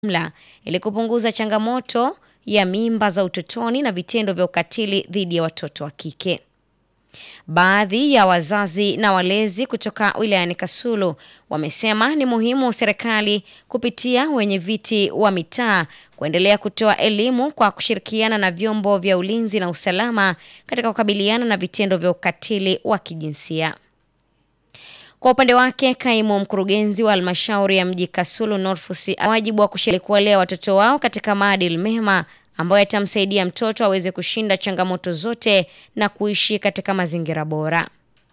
jumla ili kupunguza changamoto ya mimba za utotoni na vitendo vya ukatili dhidi ya watoto wa kike. Baadhi ya wazazi na walezi kutoka wilayani Kasulu wamesema ni muhimu serikali kupitia wenye viti wa mitaa kuendelea kutoa elimu kwa kushirikiana na vyombo vya ulinzi na usalama katika kukabiliana na vitendo vya ukatili wa kijinsia. Kwa upande wake, kaimu mkurugenzi wa halmashauri ya mji Kasulu Norfus wajibu wa kushiriki kuwalea watoto wao katika maadili mema ambayo yatamsaidia mtoto aweze kushinda changamoto zote na kuishi katika mazingira bora.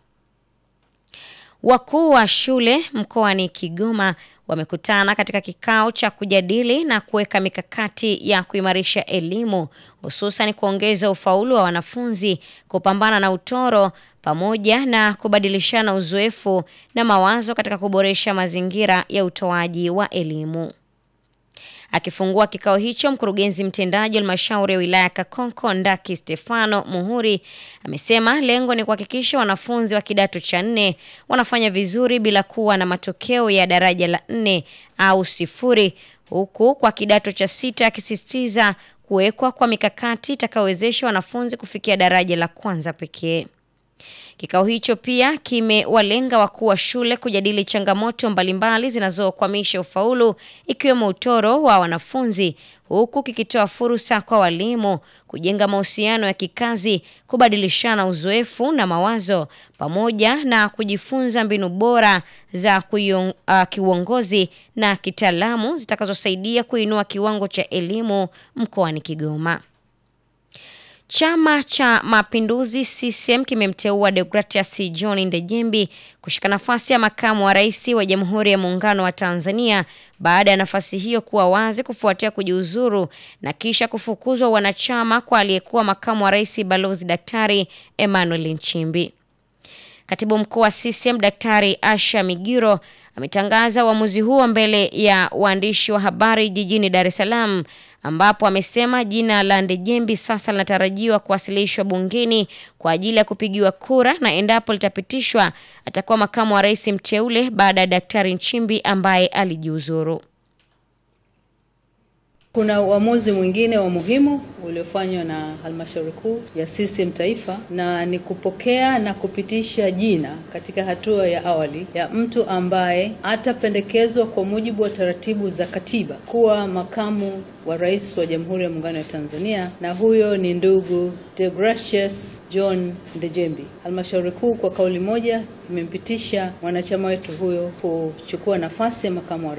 Wakuu wa shule mkoani Kigoma wamekutana katika kikao cha kujadili na kuweka mikakati ya kuimarisha elimu hususan kuongeza ufaulu wa wanafunzi, kupambana na utoro pamoja na kubadilishana uzoefu na mawazo katika kuboresha mazingira ya utoaji wa elimu. Akifungua kikao hicho, mkurugenzi mtendaji wa halmashauri ya wilaya Kakonko Ndaki Stefano Muhuri amesema lengo ni kuhakikisha wanafunzi wa kidato cha nne wanafanya vizuri bila kuwa na matokeo ya daraja la nne au sifuri, huku kwa kidato cha sita akisisitiza kuwekwa kwa mikakati itakayowezesha wanafunzi kufikia daraja la kwanza pekee. Kikao hicho pia kimewalenga wakuu wa shule kujadili changamoto mbalimbali zinazokwamisha ufaulu ikiwemo utoro wa wanafunzi, huku kikitoa fursa kwa walimu kujenga mahusiano ya kikazi, kubadilishana uzoefu na mawazo pamoja na kujifunza mbinu bora za kuion, uh, kiuongozi na kitaalamu zitakazosaidia kuinua kiwango cha elimu mkoani Kigoma. Chama cha Mapinduzi CCM kimemteua Deogratias John Ndejembi kushika nafasi ya makamu wa rais wa Jamhuri ya Muungano wa Tanzania baada ya nafasi hiyo kuwa wazi kufuatia kujiuzuru na kisha kufukuzwa wanachama kwa aliyekuwa makamu wa rais Balozi Daktari Emmanuel Nchimbi. Katibu mkuu wa CCM Daktari Asha Migiro ametangaza uamuzi huo mbele ya waandishi wa habari jijini Dar es Salaam ambapo amesema jina la Ndejembi sasa linatarajiwa kuwasilishwa bungeni kwa ajili ya kupigiwa kura na endapo litapitishwa atakuwa makamu wa rais mteule baada ya Daktari Nchimbi ambaye alijiuzuru. Kuna uamuzi mwingine wa muhimu uliofanywa na halmashauri kuu ya CCM taifa, na ni kupokea na kupitisha jina katika hatua ya awali ya mtu ambaye atapendekezwa kwa mujibu wa taratibu za katiba kuwa makamu wa rais wa Jamhuri ya Muungano wa Tanzania, na huyo ni ndugu Deogratius John Ndejembi. Halmashauri kuu kwa kauli moja imempitisha mwanachama wetu huyo kuchukua nafasi ya makamu wa